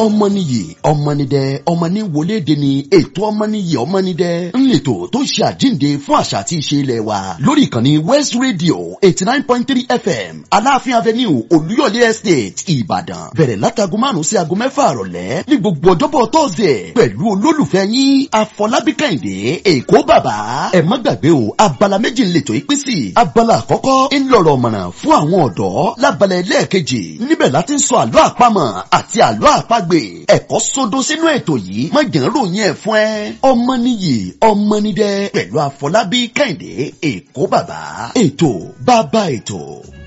ọmọnìyí ọmọnìdẹ ọmọnì wọléde ni ètò ọmọnìyí ọmọnìdẹ ńlẹtọ tó ṣe àjíǹde fún àṣà àti ìṣe ilẹ̀ wa lórí ìkànnì west radio eighty nine point three fm aláàfin avenue olúyọ̀lé estate ìbàdàn bẹ̀rẹ̀ látago márùn-ún sí aago mẹ́fà àrọ̀lẹ́ ní gbogbo ọjọ́bọ̀ tọ́sídẹ̀ pẹ̀lú olólùfẹ́ yín afọlábí kẹ́hìndé èkó bàbá ẹ má gbàgbé o abala méjì ńlẹtọ ìpín sí abala àkọ́kọ́ ńlọrọ̀ mọ̀nà fún àwọn ọ̀dọ́ lábala ẹlẹ́ẹ̀kejì níbẹ̀ láti ń sọ àlọ́ àpamọ̀ àti àlọ́ àpagbè ẹ̀kọ́ sódó sínú ètò yìí má jẹ́ ń ròyìn ẹ̀ fún ẹ ọmọ nìyí ọmọ nídẹ pẹ̀lú àfọlábí kẹ́hìndé èkó bàbá ètò bàbá ètò.